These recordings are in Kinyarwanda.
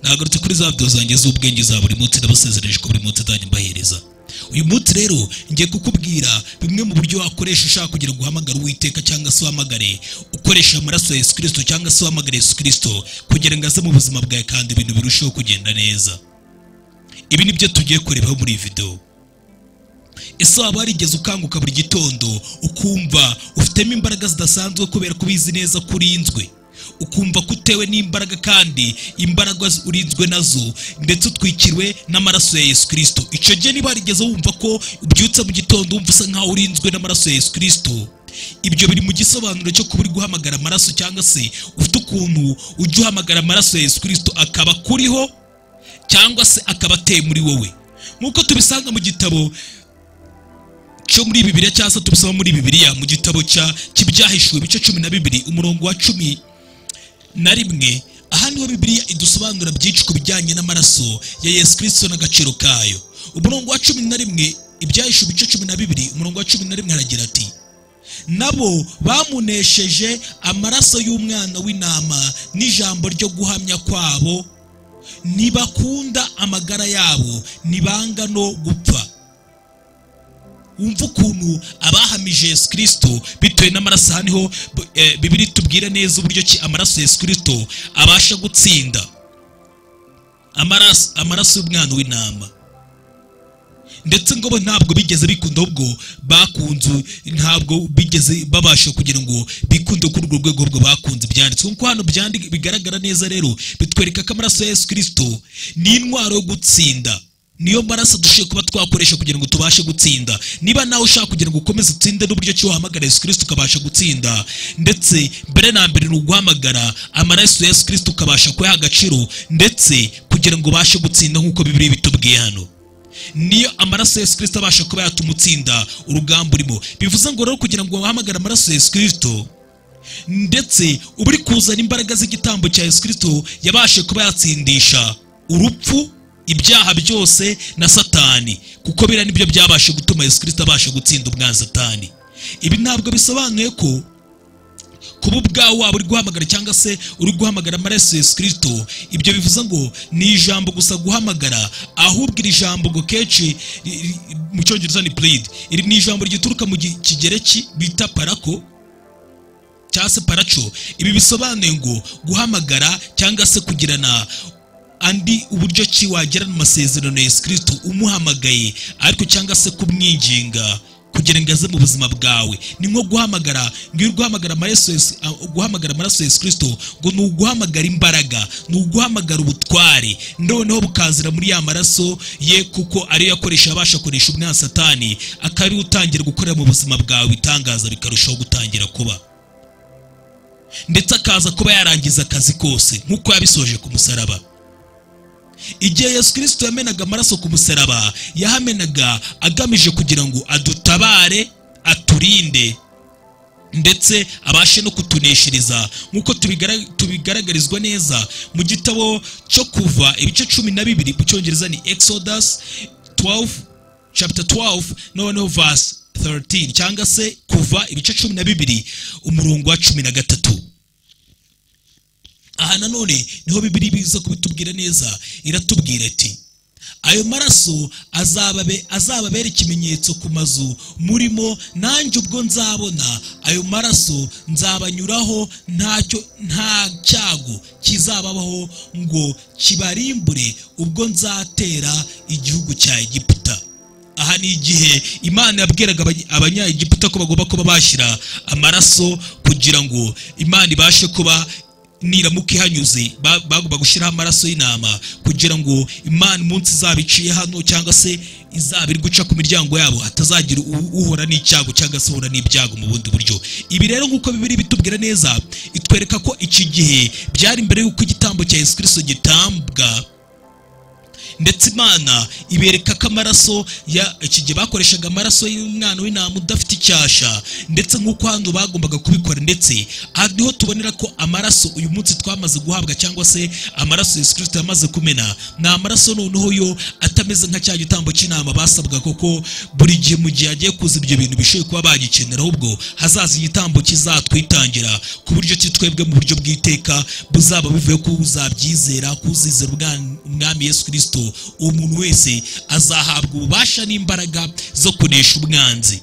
nagarutse kuri za video zanjye z'ubwenge za buri munsi ndabasezereje ko buri munsi nzajya mbahereza uyu munsi rero ngiye kukubwira bimwe mu buryo wakoresha ushaka kugira ngo uhamagare uwiteka cyangwa se uhamagare ukoresha amaraso ya yesu kirisito cyangwa se uhamagare yesu kirisito kugira ngo aze mu buzima bwawe kandi ibintu birusheho kugenda neza ibi nibyo tugiye kurebaho muri iyi video ese waba warigeze ukanguka buri gitondo ukumva ufitemo imbaraga zidasanzwe kubera ko ubizi neza ko urinzwe ukumva ko utewe n'imbaraga kandi imbaraga urinzwe nazo ndetse utwikiriwe n'amaraso ya yesu kirisito icyo gihe niba warigeze wumva ko ubyutse mu gitondo wumva usa nk'aho urinzwe n'amaraso ya yesu kirisito ibyo biri mu gisobanuro cyo kuba uri guhamagara amaraso cyangwa se ufite ukuntu ujya uhamagara amaraso ya yesu kirisito akaba akuriho cyangwa se akaba ateye muri wowe nk'uko tubisanga mu gitabo cyo muri bibiliya cyangwa se tubisoma muri bibiliya mu gitabo cya cy'ibyahishuwe ibice cumi na bibiri umurongo wa cumi na rimwe aha niho bibiliya idusobanura byinshi ku bijyanye n'amaraso ya yesu kirisito n'agaciro kayo umurongo wa cumi na rimwe ibyahishuwe ibice cumi na bibiri umurongo wa cumi na rimwe haragira ati nabo bamunesheje amaraso y'umwana w'intama n'ijambo ryo guhamya kwabo ntibakunda amagara yabo ntibanga no gupfa wumva ukuntu abahamije yesu kirisito bitewe n'amaraso aha niho bibiri tubwira neza uburyo ki amaraso yesu kirisito abasha gutsinda amaraso y'umwana w'intama ndetse ngo bo ntabwo bigeze bikunda ubwo bakunze ntabwo bigeze babasha kugira ngo bikunde kuri urwo rwego rwo bakunze byanditswe nk'uko hano bigaragara neza rero bitwereka ko amaraso ya yesu kirisito ni intwaro yo gutsinda niyo maraso dushoboye kuba twakoresha kugira ngo tubashe gutsinda niba nawe ushaka kugira ngo ukomeze utsinde n'uburyo ki wahamagara yesu kirisito ukabasha gutsinda ndetse mbere na mbere ni uguhamagara amaraso ya yesu kirisito ukabasha kuyaha agaciro ndetse kugira ngo ubashe gutsinda nk'uko bibiri bitubwiye hano niyo amaraso ya yesu kirisito abasha kuba yatuma utsinda urugamba urimo bivuze ngo rero kugira ngo wahamagare amaraso ya yesu kirisito ndetse uba uri kuzana imbaraga z'igitambo cya yesu kirisito yabashe kuba yatsindisha urupfu ibyaha byose na satani kuko biriya nibyo byabasha gutuma yesu kirisito abasha gutsinda umwana satani ibi ntabwo bisobanuye ko kuba ubwawe waba uri guhamagara cyangwa se uri guhamagara amaraso yesu kirisito ibyo bivuze ngo ni ijambo gusa guhamagara ahubwo iri jambo ngo kenshi mu cyongereza ni puride iri ni ijambo rituruka mu kigereki bita parako cyangwa se paraco ibi bisobanuye ngo guhamagara cyangwa se kugirana andi uburyo ki wagirana amasezerano ya yesu kirisito umuhamagaye ariko cyangwa se kumwinginga kugira ngo aze mu buzima bwawe ni nko guhamagara ngo guhamagara amaraso ya yesu kirisito ngo ni uguhamagara imbaraga ni uguhamagara ubutware noneho bukazira muri ya maraso ye kuko ariyo yakoresha abasha koresha umwana satani akaba utangira gukorera mu buzima bwawe ibitangaza bikarushaho gutangira kuba ndetse akaza kuba yarangiza akazi kose nk'uko yabisoje ku musaraba igihe yesu kirisito yamenaga amaraso ku musaraba yahamenaga agamije kugira ngo adutabare aturinde ndetse abashe no kutuneshereza nk'uko tubigaragarizwa neza mu gitabo cyo kuva ibice cumi na bibiri mu cyongereza ni exodus 12 chapter 12 noneho verse 13 cyangwa se kuva ibice cumi na bibiri umurongo wa cumi na gatatu aha nanone niho bibiri biza kubitubwira neza iratubwira ati ayo maraso azababera ikimenyetso ku mazu murimo nanjye ubwo nzabona ayo maraso nzabanyuraho ntacyo nta cyago kizababaho ngo kibarimbure ubwo nzatera igihugu cya egiputa aha ni igihe imana yabwiraga abanyagiputa ko bagomba kuba bashyira amaraso kugira ngo imana ibashe kuba niramuka ihanyuze bagomba gushyiraho amaraso y'intama kugira ngo imana umunsi izaba iciye hano cyangwa se izaba iri guca ku miryango yabo hatazagira uhura n'icyago cyangwa se uhura n'ibyago mu bundi buryo ibi rero nk'uko bibiri bitubwira neza itwereka ko iki gihe byari mbere y'uko igitambo cya yesu kirisito gitambwa ndetse imana ibereka ko amaraso iki gihe bakoreshaga amaraso y'umwana w'intama udafite icyasha ndetse nk'uko hano bagombaga kubikora ndetse aha niho tubonera ko amaraso uyu munsi twamaze guhabwa cyangwa se amaraso Yesu kirisito yamaze kumena ni amaraso noneho yo atameze nka cya gitambo cy'inama basabwa koko buri gihe mu gihe hagiye kuza ibyo bintu bishoboye kuba bagikenera ahubwo hazaza igitambo kizatwitangira ku buryo ki twebwe mu buryo bw'iteka buzaba bivuye ko uzabyizera kuzizera ubwa- umwami yesu kirisito uwo muntu wese azahabwa ububasha n'imbaraga zo kunesha umwanzi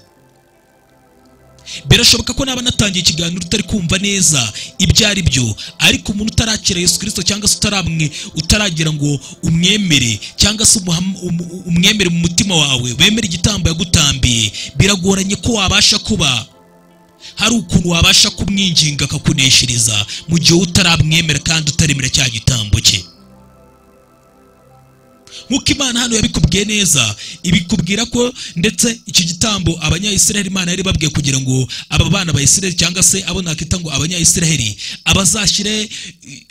birashoboka ko naba natangiye ikiganiro utari kumva neza ibyo ari byo ariko umuntu utarakira yesu kirisito cyangwa se utaramwe utaragira ngo umwemere cyangwa se umuham- umu- umwemere mu mutima wawe wemere igitambo yagutambiye biragoranye ko wabasha kuba hari ukuntu wabasha kumwinginga akakuneshereza mu gihe wowe utaramwemera kandi utaremera cya gitambo cye nk'uko imana hano yabikubwiye neza ibikubwira ko ndetse iki gitambo abanyayisiraheli imana yari babwiye kugira ngo aba bana ba isiraheli cyangwa se abo nakita ngo abanyayisiraheli abazashyire eh,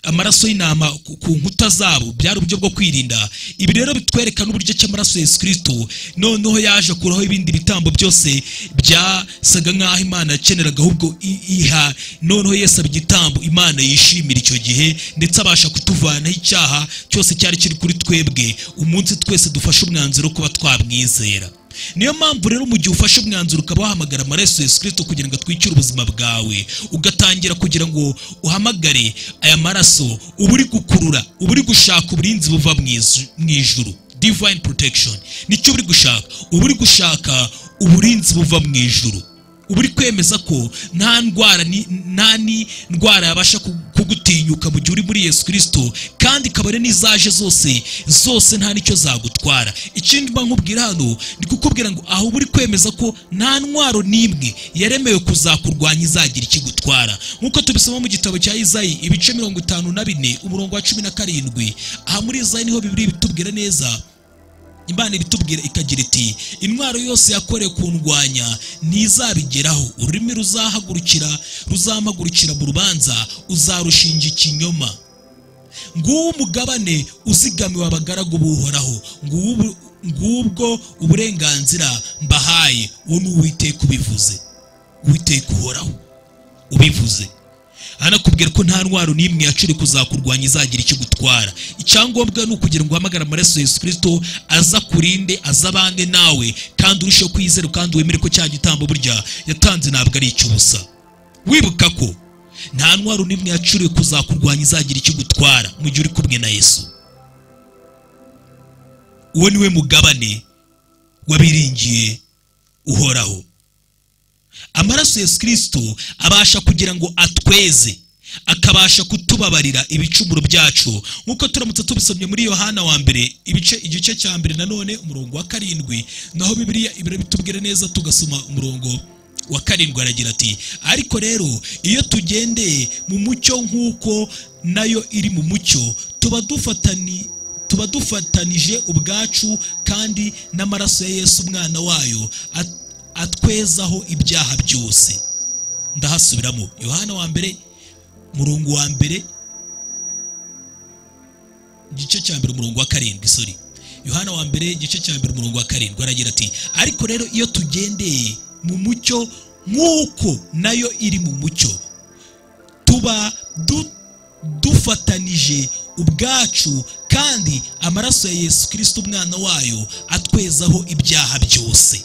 amaraso y'intama ku ku nkuta zabo byari uburyo bwo kwirinda ibi rero bitwerekana uburyo ki amaraso ya yesu kirisito noneho yaje akuraho ibindi bitambo byose byasaga nk'aho imana yakeneraga ahubwo i- iha noneho yesu aba igitambo imana yishimira icyo gihe ndetse abasha kutuvanaho icyaha cyose cyari kiri kuri twebwe umunsi twese dufashe umwanzuro wo kuba twamwizera niyo mpamvu rero mu gihe ufashe umwanzuro ukaba wahamagara amaraso ya yesu kirisito kugira ngo atwikire ubuzima bwawe ugatangira kugira ngo uhamagare aya maraso uba uri gukurura uba uri gushaka uburinzi buva mu izu- mu ijuru divine protection nicyo uri gushaka uba uri gushaka uburinzi buva mu ijuru uba uri kwemeza ko nta ndwara ni- nta ni ndwara yabasha ku- kugutinyuka mu gihe uri muri yesu kirisito kandi kabare n'izaje zose zose nta n'icyo zagutwara ikindi mba nkubwira hano ni kukubwira ngo aho uba uri kwemeza ko nta ntwaro n'imwe yaremewe kuzakurwanya izagira ikigutwara nk'uko tubisoma mu gitabo cya izayi ibice mirongo itanu na bine umurongo wa cumi na karindwi aha muri izayi niho bibiri bitubwira neza imana ibitubwira ikagira iti intwaro yose yakorewe kundwanya ntizabigeraho ururimi ruzahagurukira ruzampagurukira mu rubanza uzarushinja ikinyoma nguwo umugabane uzigamiwe abagaragu b'uhoraho Ngubu- ngubwo uburenganzira mbahaye uwo ni uwiteka ubivuze uwiteka uhoraho ubivuze anakubwira ko nta ntwaro n'imwe yacuri kuzakurwanya izagira icyo igutwara icyangombwa ni ukugira ngo uhamagare amaraso ya yesu kirisito aza kurinde aza abange nawe kandi urusheho kwizera kandi wemere ko cya gitambo burya yatanze ntabwo ari icy'ubusa wibuka ko nta ntwaro n'imwe yacuriwe kuzakurwanya izagira icyo igutwara mu gihe uri kumwe na yesu uwo ni we mugabane wabiringiye uhoraho amaraso ya yesu kirisito abasha kugira ngo atweze akabasha kutubabarira ibicumuro byacu nk'uko turamutse tubisomye muri yohana wa mbere ibice igice cya mbere nanone umurongo wa karindwi naho bibiliya ibirabitubwira neza tugasoma umurongo wa karindwi aragira ati ariko rero iyo tugendeye mu mucyo nk'uko nayo iri mu mucyo tuba dufatani tuba dufatanije ubwacu kandi n'amaraso ya yesu umwana wayo at- atwezaho ibyaha byose ndahasubiramo yohana wa mbere murongo wa mbere igice cya mbere umurongo wa karindwi sorry yohana wa mbere igice cya mbere umurongo wa karindwi aragira ati ariko rero iyo tugendeye mu mucyo nk'uko nayo iri mu mucyo tuba du- dufatanije ubwacu kandi amaraso ya yesu kirisito umwana wayo atwezaho ibyaha byose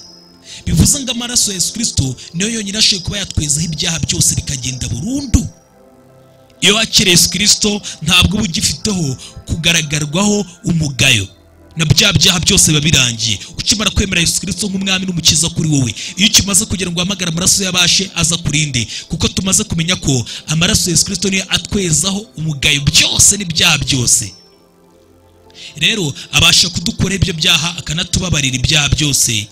bivuze ngo amaraso ya yesu kirisito niyo yonyine ashoboye kuba yatwezaho ibyaha byose bikagenda burundu iyo wakiriye yesu kirisito ntabwo uba ugifiteho kugaragarirwaho umugayo na bya byaha byose biba birangiye ukimara kwemera yesu kirisito nk'umwami n'umukiza kuri wowe iyo ukimaze kugira ngo uhamagare amaraso y'abashe aza kurinde kuko tumaze kumenya ko amaraso ya yesu kirisito niyo atwezaho umugayo byose n'ibyaha byose rero abasha kudukora ibyo byaha akanatubabarira ibyaha byose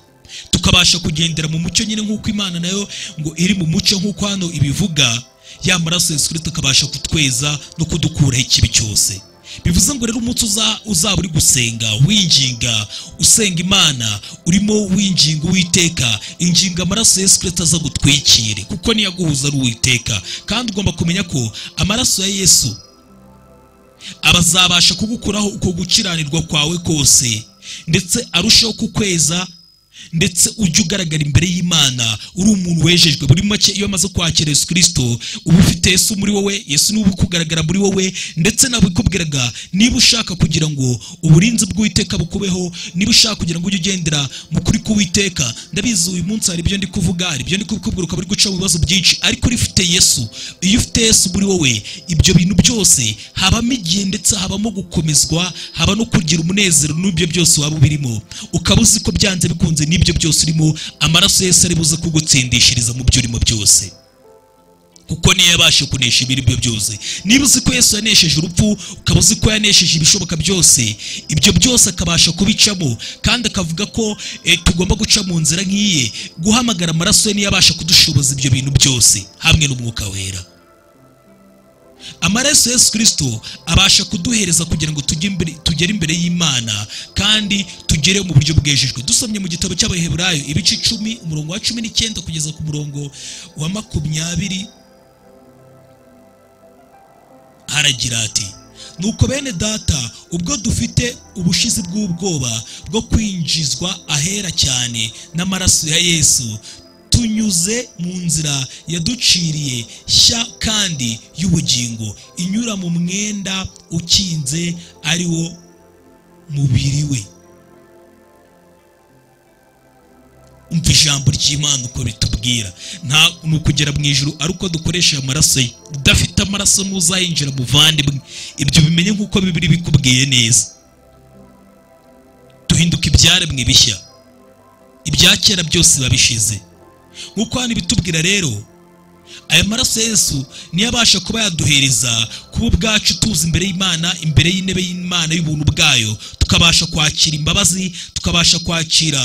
tukabasha kugendera mu mucyo nyine nk'uko imana nayo ngo iri mu mucyo nk'uko hano ibivuga ya maraso ya yesu kirisito akabasha kutweza no kudukuraho ikibi cyose bivuze ngo rero umunsi uza- uzaba uri gusenga winginga usenga imana urimo winginga uwiteka inginga amaraso ya yesu kirisito aza gutwikire kuko niyo aguhuza ari uwiteka kandi ugomba kumenya ko amaraso ya yesu abazabasha kugukuraho uko gukiranirwa kwawe kose ndetse arusheho kukweza ndetse ujye ugaragara imbere y'imana uri umuntu wejejwe muri make iyo amaze kwakira yesu kirisito uba ufite yesu muri wowe yesu niwe uba kugaragara muri wowe ndetse nabikubwiraga niba ushaka kugira ngo uburinzi bw'uwiteka bukubeho niba ushaka kugira ngo ujye ugendera mu kuri k'uwiteka ndabizi uyu munsi hari ibyo ndi kuvuga hari ibyo ndi kubikubwira ukaba uri guca mu bibazo byinshi ariko uri ufite yesu iyo ufite yesu muri wowe ibyo bintu byose habamo igihe ndetse habamo gukomezwa haba no kugira umunezero n'ibyo byose waba ubirimo ukaba uzi ko byanze bikunze n'ibyo byose urimo amaraso yose ari buze kugutsindishiriza mu byo urimo byose kuko niyo yabasha kunesha ibiribyo byose niba uzi ko yesu yanesheje urupfu ukaba uzi ko yanesheje ibishoboka byose ibyo byose akabasha kubicamo kandi akavuga ko eh, tugomba guca mu nzira nk'iye guhamagara amaraso ye niyo abasha kudushoboza ibyo bintu byose hamwe n'umwuka wera amaraso yesu kirisito abasha kuduhereza kugira ngo tujye imbere- tugere imbere y'imana kandi tugere mu buryo bwejejwe dusomye mu gitabo cy'abaheburayo ibice icumi umurongo wa cumi n'icyenda kugeza ku murongo wa makumyabiri haragira ati nuko bene data ubwo dufite ubushizi bw'ubwoba bwo kwinjizwa ahera cyane n'amaraso ya yesu tunyuze mu nzira yaduciriye nshya kandi y'ubugingo inyura mu mwenda ukinze ari wo mubiri we umva ijambo ry'imana uko ritubwira nta ni ukugera mu ijuru ari uko dukoresha amaraso ye udafite amaraso ntuzayinjira muvandimwe ibyo bimenye nk'uko bibiri bikubwiye neza duhinduka ibyaremwe bishya ibya kera byose biba bishize nk'uko hano ibitubwira rero aya maraso yesu niyo abasha kuba yaduhereza kuba ubwacu tuza imbere y'imana imbere y'intebe y'imana y'ubuntu bwayo tukabasha kwakira imbabazi tukabasha kwakira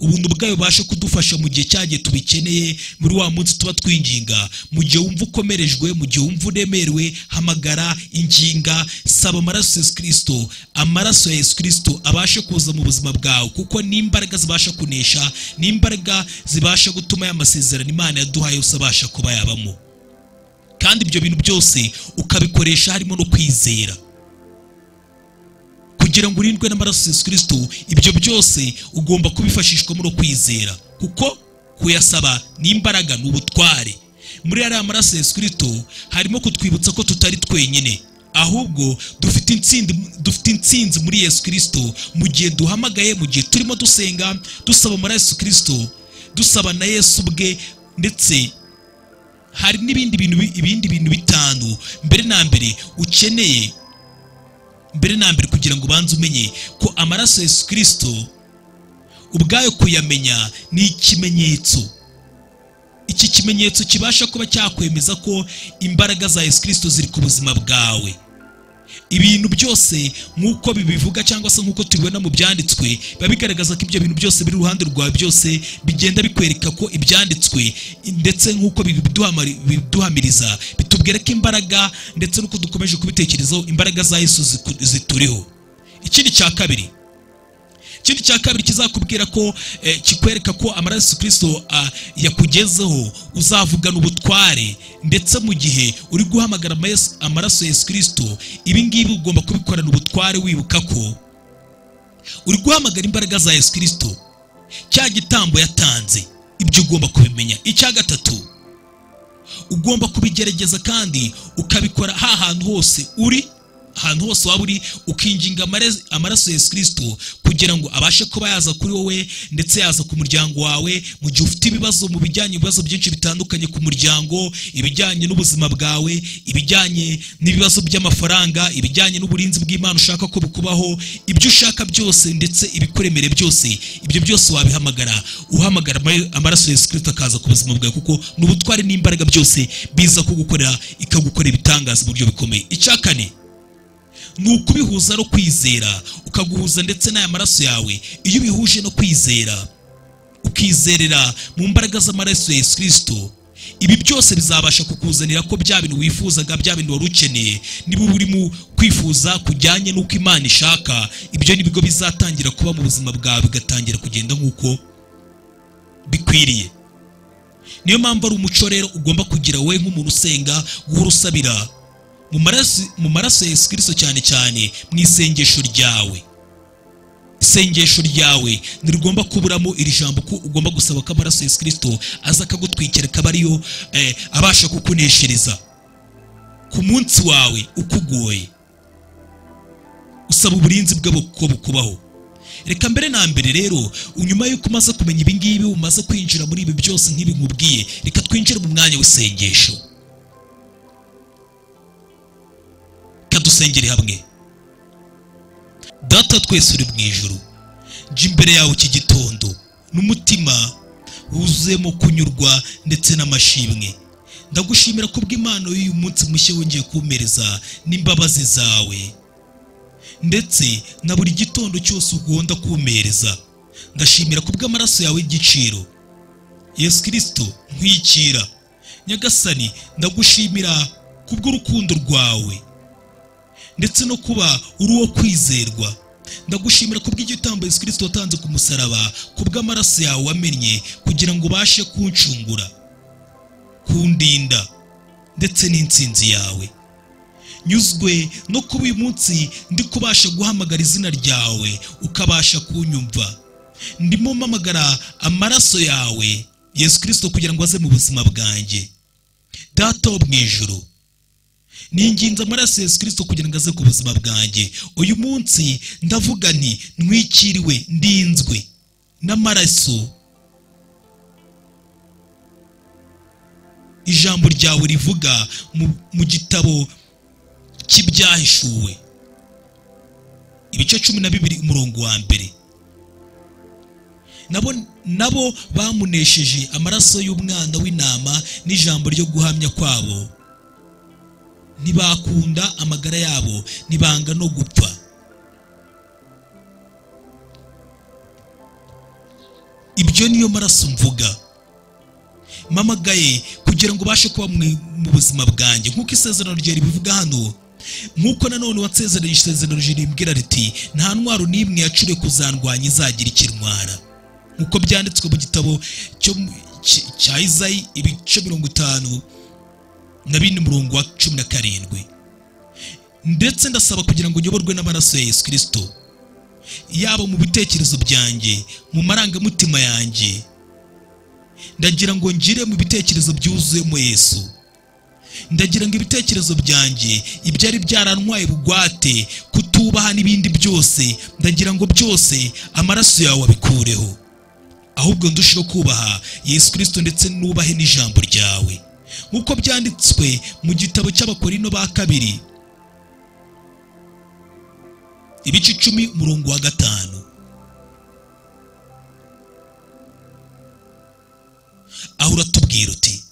ubuntu bwayo bubasha kudufasha mu gihe cyagihe tubikeneye muri wa munsi tuba twinginga mu gihe wumva ukomerejwe mu gihe wumva uremerewe hamagara inginga saba amaraso ya yesu kirisito amaraso ya yesu kirisito abashe kuza mu buzima bwawe kuko ni imbaraga zibasha kunesha ni imbaraga zibasha gutuma ya masezerano imana yaduhaye yose abasha kuba yabamo kandi ibyo bintu byose ukabikoresha harimo no kwizera kugira ngo urindwe n'amaraso ya Yesu kirisito ibyo byose ugomba kubifashishwamo no kwizera kuko kuyasaba ni imbaraga ni ubutware muri ariya maraso ya Yesu kirisito harimo kutwibutsa ko tutari twenyine ahubwo dufite intsinzi dufite intsinzi muri yesu kirisito mu gihe duhamagaye mu gihe turimo dusenga dusaba muri yesu kirisito dusaba na yesu ubwe ndetse hari n'ibindi bintu bi- ibindi bintu bitanu mbere na mbere ukeneye mbere na mbere kugira ngo ubanze umenye ko amaraso ya yesu kirisito ubwayo kuyamenya ni ikimenyetso iki kimenyetso kibasha kuba cyakwemeza ko imbaraga za yesu kirisito ziri ku buzima bwawe ibintu byose nk'uko bibivuga cyangwa se nk'uko tubibona mu byanditswe biba bigaragaza ko ibyo bintu byose biri iruhande rwawe byose bigenda bikwereka ko ibyanditswe ndetse nk'uko bibiduhamari- biduhamiriza bitubwira ko imbaraga ndetse n'uko dukomeje kubitekerezaho imbaraga za yesu ziku- zituriho ikindi cya kabiri ikindi cya kabiri kizakubwira ko eh, kikwereka ko amaraso Yesu kirisito ah, yakugezeho uzavugana ubutware ndetse mu gihe uri guhamagara amayesu- amaraso ya yesu kirisito ibi ngibi ugomba kubikorana ubutware wibuka ko uri guhamagara imbaraga za yesu kirisito cya gitambo yatanze ibyo ugomba kubimenya icya gatatu ugomba kubigerageza kandi ukabikora ha hantu hose uri ahantu hose waba uri ukinginga amare- amaraso ya yesu kirisito kugira ngo abashe kuba yaza kuri wowe ndetse yaza ku muryango wawe mu gihe ufite ibibazo mu bijyanye ibibazo byinshi bitandukanye ku muryango ibijyanye n'ubuzima bwawe ibijyanye n'ibibazo by'amafaranga ibijyanye n'uburinzi bw'imana ushaka ko bukubaho ibyo ushaka byose ndetse ibikuremere byose ibyo byose wabihamagara uhamagara ama- amaraso ya yesu kirisito akaza ku buzima bwawe kuko ni ubutware n'imbaraga byose biza kugukorera ikagukora ibitangaza mu buryo bikomeye icya kane ni ukubihuza no kwizera ukaguhuza ndetse n'aya maraso yawe iyo ubihuje no kwizera ukizerera mu mbaraga z'amaraso ya yesu kirisito ibi byose bizabasha kukuzanira ko bya bintu wifuzaga bya bintu wari ukeneye niba uri mu kwifuza kujyanye n'uko imana ishaka ibyo ni bwo bizatangira kuba mu buzima bwawe bigatangira kugenda nk'uko bikwiriye niyo mpamvu ari umuco rero ugomba kugira wowe nk'umuntu usenga guhora usabira mu maraso- mu maraso ya yesu kirisito cyane cyane mu isengesho ryawe sengesho ryawe ntirigomba kuburamo iri jambo ko ugomba gusaba ko amaraso Yesu kirisito aza akagutwikira akaba ariyo eh, abasha kukuneshereza ku munsi wawe ukugoye usaba uburinzi bwe ko bukubaho reka mbere na mbere rero nyuma y'uko umaze kumenya ibi ngibi umaze kwinjira muri ibi byose nk'ibi nkubwiye reka twinjire mu mwanya w'isengesho reka dusengere hamwe data twese uri mu ijuru jya imbere yawe iki gitondo n'umutima wuzuyemo kunyurwa ndetse n'amashimwe ndagushimira ku bw'imana y'uyu munsi mushya wongeye kumpereza n'imbabazi zawe ndetse na buri gitondo cyose ugomba kumereza ndashimira ku bw'amaraso yawe y'igiciro yesu kirisito nkwikira nyagasani ndagushimira ku bw'urukundo rwawe ndetse no kuba uri uwo kwizerwa ndagushimira ku bw'igitambo yesu kirisito watanze ku musaraba ku bw'amaraso yawe wamennye kugira ngo ubashe kuncungura kundinda ndetse n'insinzi yawe nyuzwe no kuba uyu munsi ndi kubasha guhamagara izina ryawe ukabasha kunyumva ndimo mpamagara amaraso yawe yesu kirisito kugira ngo aze mu buzima bwanjye data wo mu ijoro ni ingenzi amaraso yesu kirisito kugira ngo aze ku buzima bwanjye uyu munsi ndavuga nti ntwikiriwe ndinzwe n'amaraso ijambo ryawe rivuga mu- mu gitabo cy'ibyahishuwe ibice cumi na bibiri umurongo wa mbere nabo nabo bamunesheje amaraso y'umwana w'intama n'ijambo ryo guhamya kwabo ntibakunda amagara yabo ntibanga no gupfa ibyo niyo maraso mvuga mpamagaye kugira ngo ubashe kuba mu mu buzima bwanjye nk'uko isezerano rye ribivuga hano nk'uko nanone wansezeranye isezerano rye rimbwira riti nta ntwaro n'imwe yacure kuzandwanya izagira ikintwara nk'uko byanditswe mu gitabo cyo mu- cy- cya izayi ibice mirongo itanu na bine murongo wa cumi na karindwi ndetse ndasaba kugira ngo nyoborwe n'amaraso ya yesu kirisito yaba mu bitekerezo byanjye mu marangamutima yanjye ndagira ngo ngire mu bitekerezo byuzuyemo yesu ndagira ngo ibitekerezo byanjye ibyari byarantwaye bugwate kutubaha n'ibindi byose ndagira ngo byose amaraso yawe abikureho ahubwo ndusheho kubaha yesu kirisito ndetse nubahe n'ijambo ryawe nk'uko byanditswe mu gitabo cy'abakorino ba kabiri ibice icumi umurongo wa gatanu aho uratubwira uti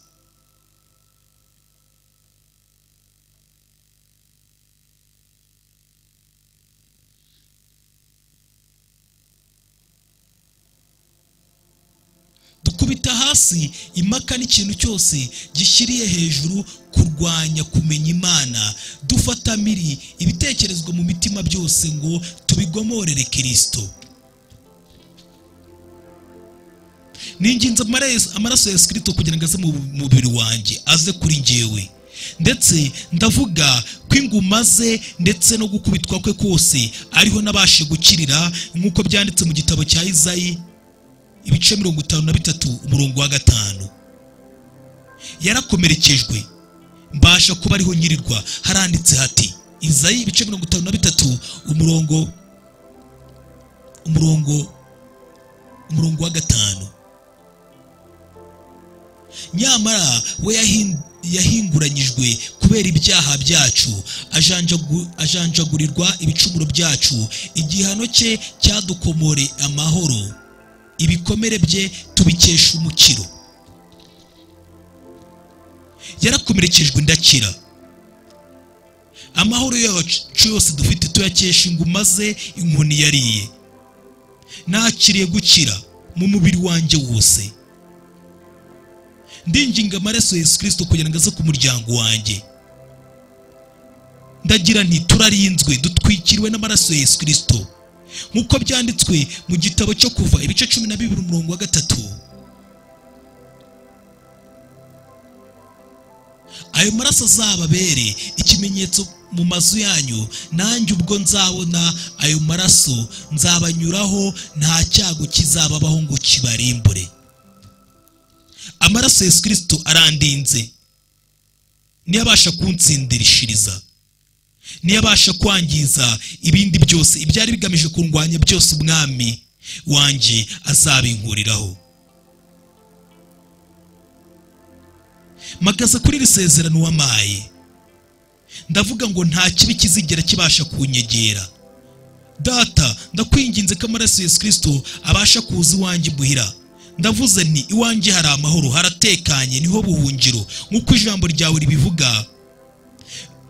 dukubita hasi impaka n'ikintu cyose gishyiriye hejuru kurwanya kumenya imana dufatamiri ibitekerezwa mu mitima byose ngo tubigomorere kirisito ni ingenzi amaraso- amaraso ya sikirito kugira ngo aze mu mu mubiri wanjye aze kuri njyewe ndetse ndavuga ko inguma ze ndetse no gukubitwa kwe kose ariho nabashe gukirira nk'uko byanditse mu gitabo cya izayi ibice mirongo itanu na bitatu umurongo wa gatanu yarakomerekejwe mbasha kuba ariho nyirirwa haranditse hati izayi ibice mirongo itanu na bitatu umurongo umurongo umurongo wa gatanu nyamara we yahin- yahinguranyijwe kubera ibyaha byacu ajanjagu- ajanjagurirwa ibicumuro byacu igihano cye cyadukomore amahoro ibikomere bye tubikesha umukiro yarakomerekejwe ndakira amahoro yacu yose dufite tuyakesha inguma ze inkoni yariye nakiriye gukira mu mubiri wanjye wose ndinginga amaraso ya yesu kirisito kugira ngo aze ku muryango wanjye ndagira nti turarinzwe dutwikiriwe n'amaraso ya yesu kirisito nk'uko byanditswe mu gitabo cyo kuva ibice cumi na bibiri umurongo wa gatatu ayo maraso azababere ikimenyetso mu mazu yanyu nanjye ubwo nzabona ayo maraso nzabanyuraho nta cyago kizababaho ngo kibarimbure amaraso yesu kirisito arandinze niyo abasha kunsindirishiriza niyo abasha kwangiza ibindi byose ibyari bigamije kurwanya byose umwami wanjye azabinkuriraho magaza kuri iri sezerano wamaye ndavuga ngo nta kibi kizigera kibasha kunyegera data ndakwinginze ko amaraso yesu kirisito abasha kuza iwanjye imuhira ndavuze nti iwanjye hari amahoro haratekanye niho buhungiro nk'uko ijambo ryawe ribivuga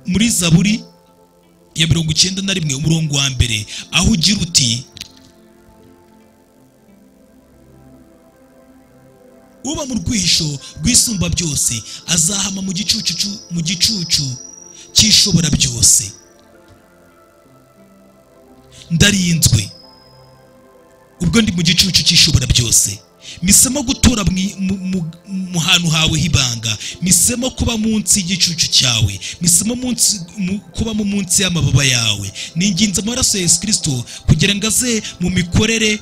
muri zaburi ya mirongo icyenda na rimwe umurongo wa mbere aho ugira uti uba mu rwihisho rwisumba byose azahama mu gicucu mu gicucu cy'ishobora byose ndarinzwe ubwo ndi mu gicucu cy'ishobora byose misemo gutura mu hantu hawe h'ibanga misemo kuba munsi y'igicucu cyawe misemo kubamo munsi y'amababa yawe ni ingenzi amaraso ya yesu kirisito kugira ngo aze mu mikorere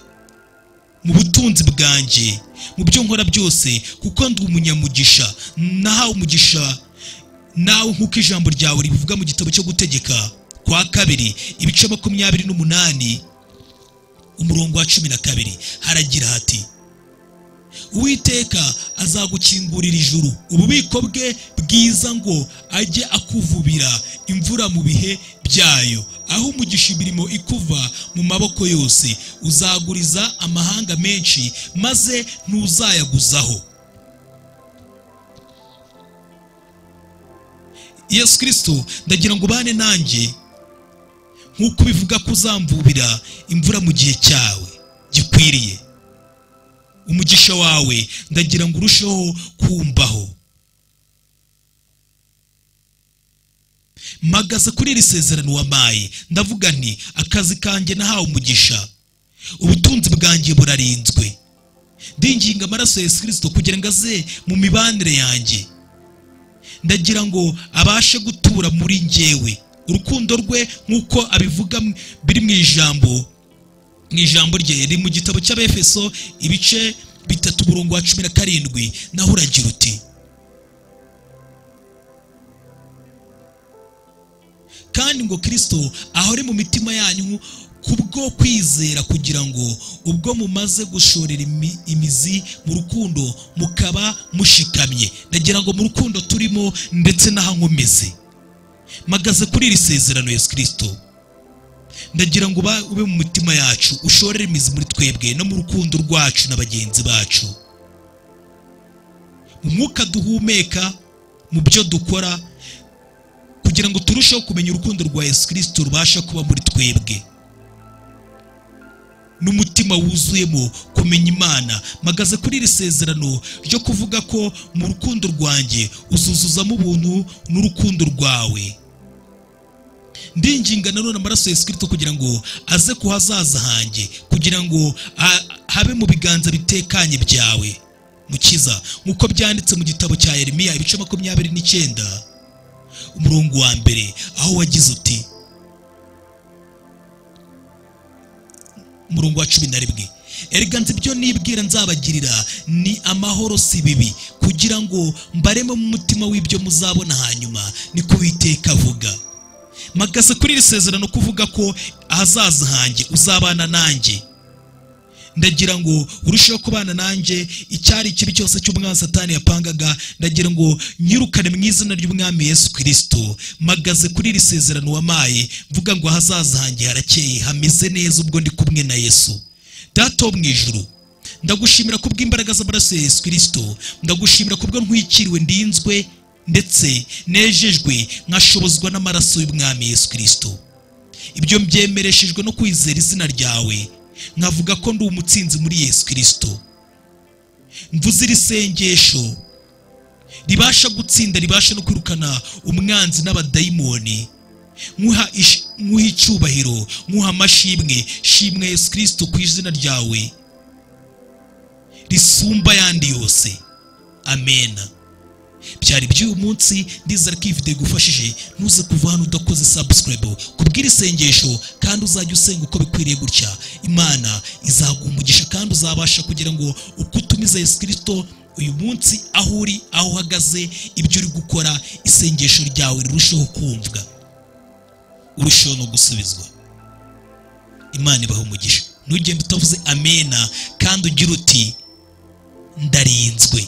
mu butunzi bwanjye mu byo nkora byose kuko ndi umunyamugisha nahawe umugisha nawe nk'uko ijambo ryawe ribivuga mu gitabo cyo gutegeka kwa kabiri ibice makumyabiri n'umunani umurongo wa cumi na kabiri haragira hati uwiteka azagukingurira ijuru ububiko bwe bwiza ngo ajye akuvubira imvura mu bihe byayo aho umugisha imirimo ikuva mu maboko yose uzaguriza amahanga menshi maze ntuzayaguzaho yesu kirisito ndagira ngo ubane nanjye nk'uko ubivuga ko uzamvubira imvura mu gihe cyawe gikwiriye umugisha wawe ndagira ngo urusheho kumbaho magaze kuri iri sezerano wamaye ndavuga nti akazi kanjye nahawe umugisha ubutunzi bwanjye burarinzwe ndinginga amaraso Yesu kirisito kugira ngo aze mu mibanire yanjye ndagira ngo abashe gutura muri njyewe urukundo rwe nk'uko abivuga biri mu ijambo mu ijambo rye riri mu gitabo cy'abefeso ibice bitatu umurongo wa cumi na karindwi naho uragira uti kandi ngo kirisito ahore mu mitima yanyu kubwo kwizera kugira ngo ubwo mumaze gushorera imizi mu rukundo mukaba mushikamye ndagira ngo mu rukundo turimo ndetse n'ahankomeze magaze kuri iri sezerano Yesu kirisito ndagira ngo ube mu mitima yacu ushorere imizi muri twebwe no mu rukundo rwacu na bagenzi bacu mu mwuka duhumeka mu byo dukora kugira ngo turusheho kumenya urukundo rwa yesu kirisito rubasha kuba muri twebwe n'umutima wuzuyemo kumenya imana magaze kuri iri sezerano ryo kuvuga ko mu rukundo rwanjye uzuzuzamo ubuntu n'urukundo rwawe ndinginga nanone amaraso ya sikirito kugira ngo aze ku hazaza hanjye kugira ngo habe mu biganza bitekanye byawe mukiza nk'uko byanditse mu gitabo cya Yeremiya ibice makumyabiri n'icyenda umurongo wa mbere aho wagize uti umurongo wa cumi na rimwe erega nzi ibyo nibwira nzabagirira ni amahoro si bibi kugira ngo mbaremo mu mutima w'ibyo muzabona hanyuma ni kubiteka avuga magaze kuri iri sezerano kuvuga ko ahazaza hanjye uzabana nanjye ndagira ngo urusheho kubana nanjye icyari ikibi cyose cy'umwami satani yapangaga ndagira ngo nyirukane mu izina ry'umwami yesu kirisito magaze kuri iri sezerano wamaye mvuga ngo ahazaza hanjye harakeye hameze neza ubwo ndi kumwe na yesu data wo mu ijuru ndagushimira kubw'imbaraga z'amaraso ya yesu kirisito ndagushimira kubwo ntwikiriwe ndinzwe ndetse nejejwe nkashobozwa n'amaraso y'umwami Yesu kirisito ibyo mbyemereshejwe no kwizera izina ryawe nkavuga ko ndi umutsinzi muri yesu kirisito mvuze iri sengesho ribasha gutsinda ribasha no kwirukana umwanzi n'abadayimoni nkuha icyubahiro nkuha amashimwe shimwe yesu kirisito ku izina ryawe risumba ayandi yose amena byari by'uyu munsi ndizera ko iyi video igufashije ntuze kuva hano udakoze subscribe kubwira isengesho kandi uzajya usenga uko bikwiriye gutya imana izaguha umugisha kandi uzabasha kugira ngo uko utumiza yesu kirisito uyu munsi aho uri aho uhagaze ibyo uri gukora isengesho ryawe rirusheho kumvwa urusheho no gusubizwa imana ibaha umugisha ntugende utavuze amena kandi ugira uti ndarinzwe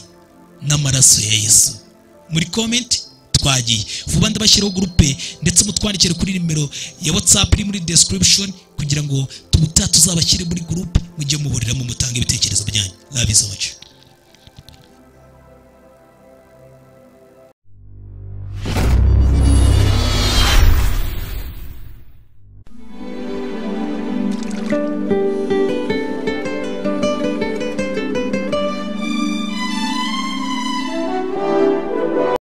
n'amaraso ya yesu muri komenti twagiye vuba ndabashyiraho gurupe ndetse mutwandikire kuri nimero ya watsapu iri muri description kugira ngo tumuta tuzabashyire muri gurupe mujye muhuriramo mutanga ibitekerezo byanyu labizo wacu